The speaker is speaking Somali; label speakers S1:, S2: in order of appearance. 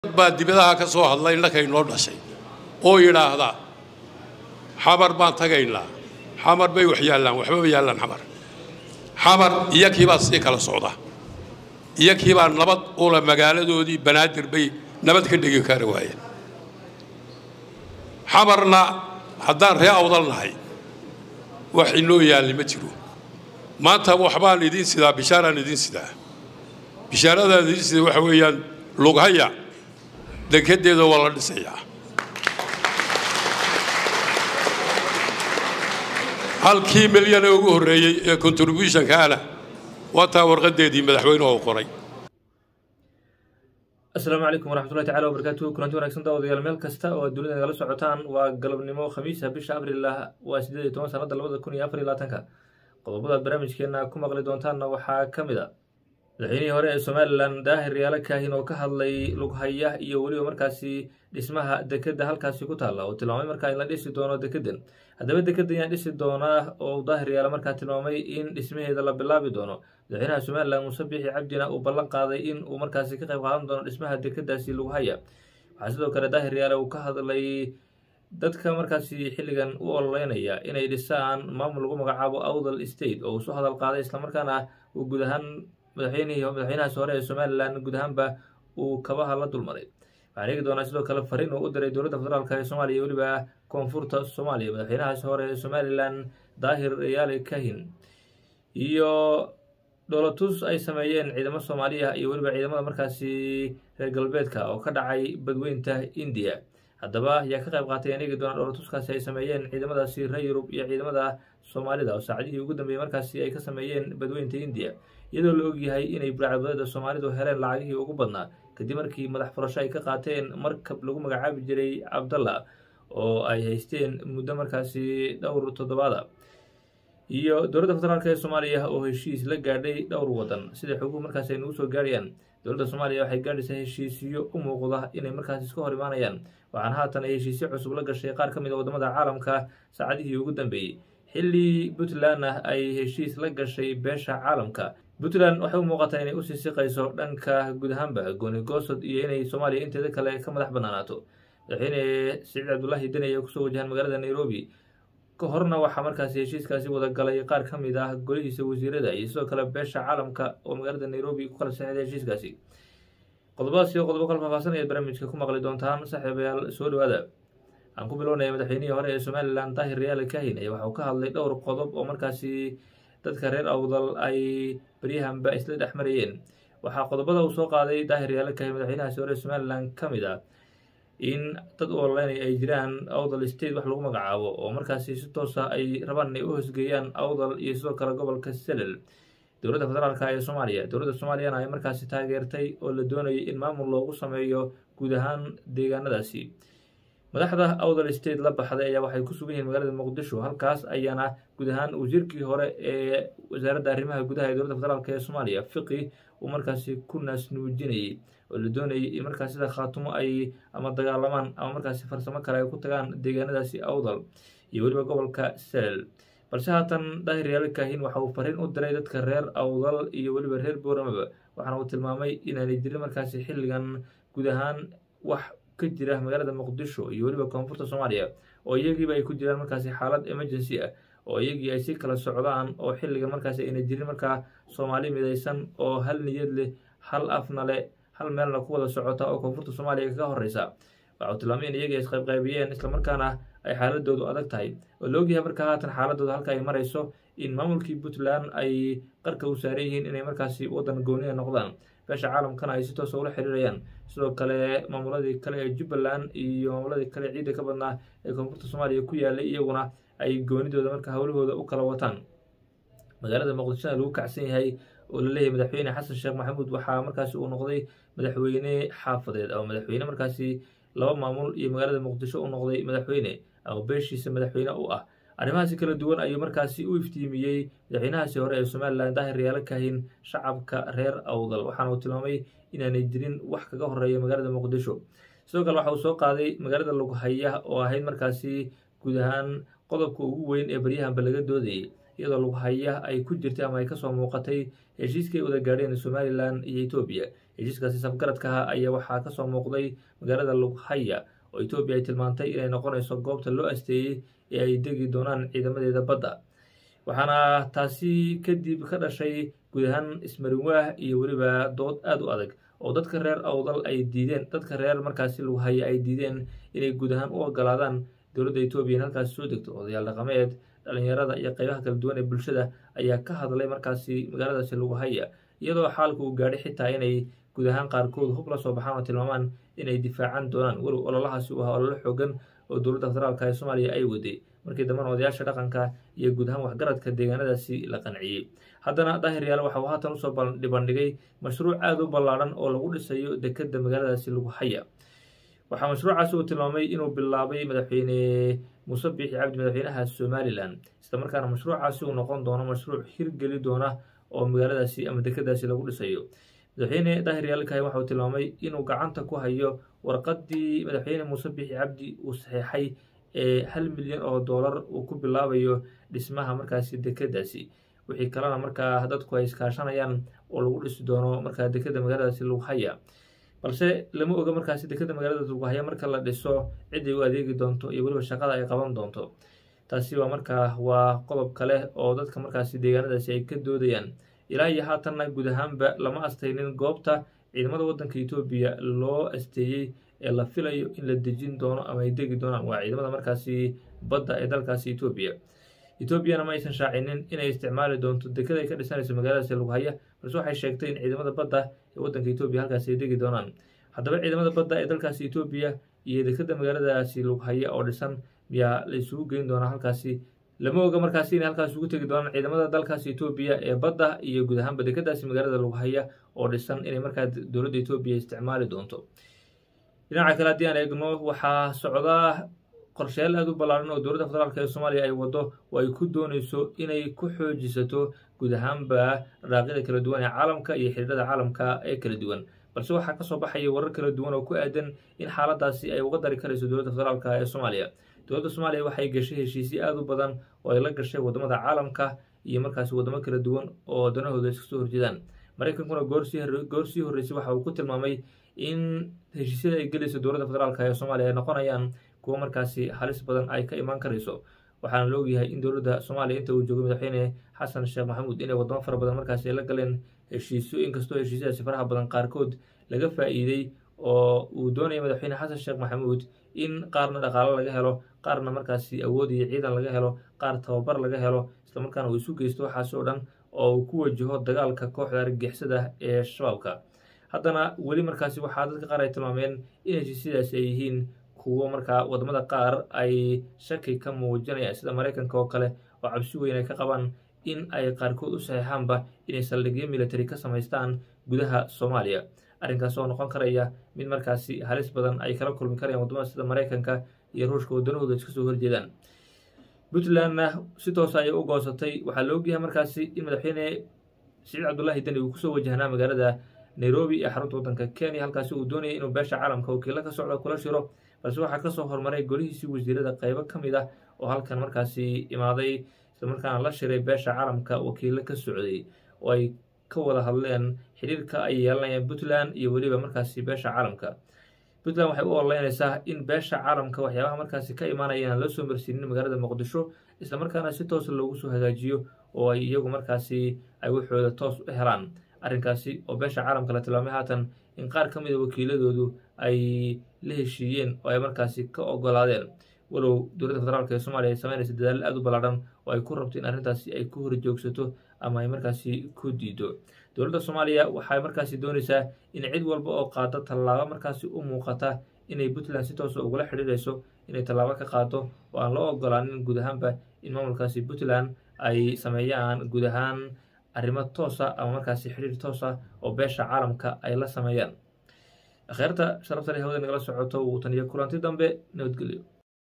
S1: baa dibadaha ka soo hadlay innakay noo dhashay oo yidhaahda xamar baan tagaynaa xamar bay wax yaallaan waxbaba yaallaan xamar xamar iyakiibaa sii kala socda iyakiibaa nabad ula magaaladoodii banaadir bay nabad ka dhigi kari waayeen xamarna haddaan ree awdal nahay wax inoo yaalli ma jiro maanta waxbaan idiin sidaa bishaaraan idiin sidaa bishaaradan idiin sida waxa weeyaan lughaya dekedeeda waa la dhisayaa halkii milyan ee ugu horreeyey ee contributionkaana waa taa warqadeedii madaxweynuhu qoray
S2: asalaamu calaykum waraxmatullahi tacala wabarakaatuhu kulanti wanagsan daawadayaal meel kasta oo aad dunida nagala socotaan waa galabnimo khamiisa bisha abrilah waa siddeed iyo toban sanada labada kun iyo afar iyo labaatanka qodobadaad barnaamijkeena ku maqli doontaanna waxaa ka mid a madaxweynihii hore ee somalilan daahir yaala kaahin oo ka hadlay lughaya iyo weliba markaasi dhismaha dekedda halkaasi ku taalla oo tilmaamay markaa in la dhisi doono dekeddan haddaba dekeddan yaa dhisi doonaa oo daahir yaala markaa tilmaamay in dhismaheeda la bilaabi doono madaxweynaha somalilan muuse biixi cabdina uu ballan qaaday in uu markaasi ka qayb qaadan doono dhismaha dekeddaasi lughaya waxaa sidoo kale daahir yaale uu ka hadlay dadka markaasi xilligan u ololeynaya inay dhisaan maamul lagu magacaabo awdal state oo uu soo hadal qaaday islamarkaana uu guud ahaan madaxweynihii madaxweynahaas hore ee somalilan guud ahaanba uu kabaha la dulmaray waxaan eegi doonaa sidoo kale fariin uu u diray dowladda federaalk ee soomaaliya iyo weliba koonfurta soomaaliya madaxweynahaas hore ee somalilan daahir yaale kahin iyo dholotus ay sameeyeen ciidamo soomaaliya iyo weliba ciidamada markaasi reer galbeedka oo ka dhacay badweynta indiya haddaba yaa ka qayb qaatay aan eegi doonaa dholotuskaasi ay sameeyeen ciidamadaasi reer yurub iyo ciidamada soomaalida oo saacadihii ugu dambeeyey markaasi ay ka sameeyeen badweynta indiya iyadoo la ogyahay inay burcadbadeeda soomaalidu heleen lacagihii ugu badnaa kadib markii madax furasho ay ka qaateen markab lagu magacaabi jiray cabdalla oo ay haysteen muddo markaasi dhowr toddobaada iyo dowladda federaalk ee soomaaliya oo heshiis la gaadhay dhowr waddan sida xoguhu markaasi ay nagu soo gaarayaan dowladda soomaaliya waxay gaadhaysaa heshiisyo u muuqda inay markaasi iska hor imaanayaan waxaana haatan ay heshiisyo cusub la gashay qaar ka mid a waddamada caalamka saacadihii ugu dambeeyey xilli puntlandna ay heshiis la gashay beesha caalamka puntland waxay u muuqataa inay usii siqayso dhanka guud ahaanba gooni goosod iyo inay soomaaliya inteeda kale ka madax bannaanaato madaxweyne siciid cabdullaahi deni ayaa kusoo wajahan magaalada nairobi ka horna waxaa markaasi heshiiskaasi wada galay qaar ka mid ah golihiisa wasiirada iyo sidoo kale beesha caalamka oo magaalada nairobi ku kala saxeexday heshiiskaasi qodobadaas iyo qodobo kala faahfaahsan ayaad barnaamijka ku maqli doontaan saaxiibayaal soo dhawaada aan ku bilownaya madaxweynihii hore ee somalilan daahir yaale kahin ayaa waxa uu ka hadlay dhowr qodob oo markaasi dadka reer awdal ay baryahanba isla dhex marayeen waxaa qodobada uu soo qaaday daahir yaale kahin madaxweynahaasi hore ee somalilan ka mid ah in dad u ololeynay ay jiraan awdal state wax lagu magacaabo oo markaasi si toosa ay rabaan inay u hosgeeyaan awdal iyo sidoo kale gobolka selel dowladda federaalk ee soomaaliya dowladda soomaaliyana ay markaasi taageertay oo la doonayay in maamul loogu sameeyo guud ahaan deegaanadaasi madaxda awdal state la baxday ayaa waxay ku sugan yihiin magaalada muqdisho halkaas ayaana guud ahaan wasiirkii hore ee wasaaradda arrimaha gudaha ee dowladda federaalk ee soomaaliya fiqi uu markaasi ku naasnuujinayay oo la doonayay in markaas sida khaatumo ay ama dagaalamaan ama markaasi farsamo kale ay ku tagaan deegaanadaasi awdal iyo weliba gobolka selel balse haatan daahir yaale kaahin waxa uu fariin u diray dadka reer awdal iyo weliba reer booramaba waxaana uu tilmaamay inaanay jirin markaasi xilligan guud ahaan wax ka jira magaalada muqdisho iyo weliba koonfurta soomaaliya oo iyagiiba ay ku jiraan markaasi xaalad emergency ah oo iyagii ay si kala socdaan oo xilligan markaasi ayna jirin markaa soomaali midaysan oo hal niyad leh hal afna leh hal meelna ku wada socota oo koonfurta soomaaliya kaga horreysa waxa uu tilmaamay in iyagii isqaybqaybiyeen islamarkaana ay xaaladoodu adag tahay oo la ogyahay markaa haatan xaaladooda halka ay marayso in maamulkii puntland ay qarka u saaran yihiin inay markaasi waddan gooniya noqdaan beesha caalamkana ay si toosa ula xiriirayaan sidoo kale maamuladii kale ee jubbaland iyo maamuladii kale ciidda ka badnaa ee koonfurta soomaaliya ku yaalay iyaguna ay goonidooda marka howlahooda u kala wataan magaalada muqdishona lagu kacsan yahay oo laleeyahay madaxweyne xasan sheekh maxamuud waxaa markaasi uu noqday madaxweyne xaafadeed ama madaxweyne markaasi laba maamul iyo magaalada muqdisho u noqday madaxweyne ama beeshiisa madaxweyne u ah arrimahaasi kala duwan ayuu markaasi u iftiimiyey madaxweynahaasi hore ee somalilan daahir yaala kahin shacabka reer awdal waxaana uu tilmaamay inaanay jirin wax kaga horeeya magaalada muqdisho sidoo kale waxa uu soo qaaday magaalada lughaya oo ahayd markaasi guud ahaan qodobka ugu weyn ee baryahanba laga doodayay iyadoo lughaya ay ku jirtay ama ay kasoo muuqatay heshiiskii ay wada gaadheen somalilan iyo etoobiya heshiiskaasi safgaradkaha ayaa waxaa kasoo muuqday magaalada lughaya oo etoobiya ay tilmaantay inay noqonayso goobta loo asteeyey ee ay degi doonaan ciidamadeeda badda waxaana taasi kadib ka dhashay guud ahaan ismarinwaah iyo weliba dood aada u adag oo dadka reer awdal ay diideen dadka reer markaasi lughaya ay diideen inay guud ahaan u ogolaadaan dowladda etoobiya in halkaasi soo degto odayaal dhaqameed dhalinyarada iyo qeybaha kala duwan ee bulshada ayaa ka hadlay markaasi magaaladaasi lughaya iyadoo xaalka uu gaadhay xitaa inay guud ahaan qaarkood hub la soo baxaan oo tilmaamaan inay difaacan doonaan walow ololahaasi uu ahaa ololo xoogan oo dowladda federaalka ee soomaaliya ay waday markii dambena odayaasha dhaqanka iyo guud ahaan waxgaradka deegaanadaasi la qanciyey haddana daahir yaale waxa uu haatan usoo dhibandhigay mashruuc aada u ballaadhan oo lagu dhisayo dekedda magaaladaasi lughaya waxaa mashruucaasi uu tilmaamay inuu bilaabay madaxweyne muuse biixi cabdi madaxweynaha somalilan islamarkaana mashruucaasi uu noqon doono mashruuc hirgeli doona oo magaaladaasi ama dekedaasi lagu dhisayo madaxweyne daahir yaalkahay waxa uu tilmaamay inuu gacanta ku hayo warqadii madaxweyne muuse biixi cabdi uu saxeexay ee hal milyan oo doolar uu ku bilaabayo dhismaha markaasi dekedaasi wixii kalena markaa dadku ay iskaashanayaan oo lagu dhisi doono markaa dekeda magaaladaasi lughaya balse lama oga markaasi dekeda magaalada lughaya marka la dhiso ciday u adeegi doonto iyo weliba shaqada ay qaban doonto taasi waa markaa waa qodob kale oo dadka markaasi deegaanadaasi ay ka doodayaan ilaa iyo haatanna guud ahaanba lama astaynin goobta ciidamada waddanka etoobiya loo asteeyey ee la filayo in la dejin doono ama ay degi doonaan waa ciidamada markaasi badda ee dalkaasi etoobiya etoobiyana ma aysan shaacinin inay isticmaali doonto dekada ay ka dhisanayso magaaladaasi lughaya balse waxay sheegtay in ciidamada badda ee waddanka etoobiya halkaasi ay degi doonaan haddaba ciidamada badda ee dalkaasi etoobiya iyo dekeda magaaladaasi lughaya oo dhisan miyaa la isugu geyn doonaa halkaasi lama oga markaasi inay halkaas ugu tegi doonaan ciidamada dalkaasi etoobiya ee badda iyo guud ahaanba dekadaasi magaalada lughaya oo dhisan inay markaa dowladda etoobiya isticmaali doonto dhinaca kale haddii aan eegno waxaa socdaa qorshayaal aada u ballaaran oo dowladda federaalk ee soomaaliya ay waddo oo ay ku dooneyso inay ku xoojisato guud ahaanba dhaqaaqyada kala duwan ee caalamka iyo xiriirada caalamka ee kala duwan balse waxaa kasoo baxaya warar kala duwan oo ku aadan in xaaladaasi ay uga dari karayso dowladda federaalk ee soomaaliya dowladda soomaaliya waxay gashay heshiisyo aada u badan oo ay la gashay wadamada caalamka iyo markaasi wadamo kala duwan oo danahooda iska soo horjeedaan maraykankuna goor sii horreysay waxa uu ku tilmaamay in heshiisyada ay gelayso dowladda federaalk ee soomaaliya ay noqonayaan kuwo markaasi halis badan ay ka imaan karayso waxaana la ogyahay in dowladda soomaaliya inta uu joogay madaxweyne xasan sheekh maxamuud inay wadamo fara badan markaasi ay la galeen heshiisyo inkastoo heshiisyadaasi faraha badan qaarkood laga faa'iiday oo uu doonaya madaxweyne xasan sheekh maxamuud in qaarna dhaqaalo laga helo qaarna markaasi awood iyo ciidan laga helo qaar tababar laga helo islamarkaana uu isu geysto waxaas oo dhan oo uu ku wajaho dagaalka kooxda argagixisada ee shabaabka haddana weli markaasi waxaa dadka qaar ay tilmaameen in heshiisyadaasi ay yihiin kuwo markaa wadamada qaar ay shaki ka muujinayaan sida maraykanka oo kale oo cabsi weyn ay ka qabaan in ay qaarkood u saxeexaanba inay saldhigyo military ka samaystaan gudaha soomaaliya arrinkaas oo noqon karaya mid markaasi halis badan ay kala kulmi karayaan wadamada sida maraykanka iyo ruushka waddanahooda iska soo horjeedaan puntlandna si toosa ayay u goosatay waxaa la ogyahay markaasi in madaxweyne siciid cabdullaahi deni uu kusoo wajahnaa magaalada nairobi ee xarunta waddanka kenya halkaasi uu doonayay inuu beesha caalamka wakiilo ka socda kula shiro balse waxaa kasoo horumaray golihiisii wasiirada qeybo ka mid ah oo halkan markaasi imaaday islamarkaana la shiray beesha caalamka wakiilo ka socday oo ay ka wada hadleen xiriirka ay yeelanayaan puntland iyo weliba markaasi beesha caalamka puntland waxay u ololeynaysaa in beesha caalamka waxyaabaha markaasi ka imaanayaan loo soo marsiinin magaalada muqdisho islamarkaana si toosa loogu soo hagaajiyo oo ay iyagu markaasi ay waxooda toos u helaan arrinkaasi oo beesha caalamka la tilmaamay haatan in qaar ka mid a wakiiladoodu ay la heshiiyeen oo ay markaasi ka ogolaadeen walow dowladda federaalk ee soomaaliya ay sameynaysa dadaalo aada u ballaadhan oo ay ku rabto in arrintaasi ay ku horjoogsato ama ay markaasi ku diido dowladda soomaaliya waxay markaasi doonaysaa in cid walba oo qaado tallaabo markaasi u muuqata inay puntland si toosa ugula xidhiirayso inay tallaabo ka qaado oo aan loo ogolaanin guud ahaanba in maamulkaasi puntland ay sameeyaan guud ahaan arrimo toosa ama markaasi xidhiir toosa oo beesha caalamka ay la sameeyaan akheerta sharafta leh hawada nagala socoto wuu taniyo kulanti dambe nabadgelyo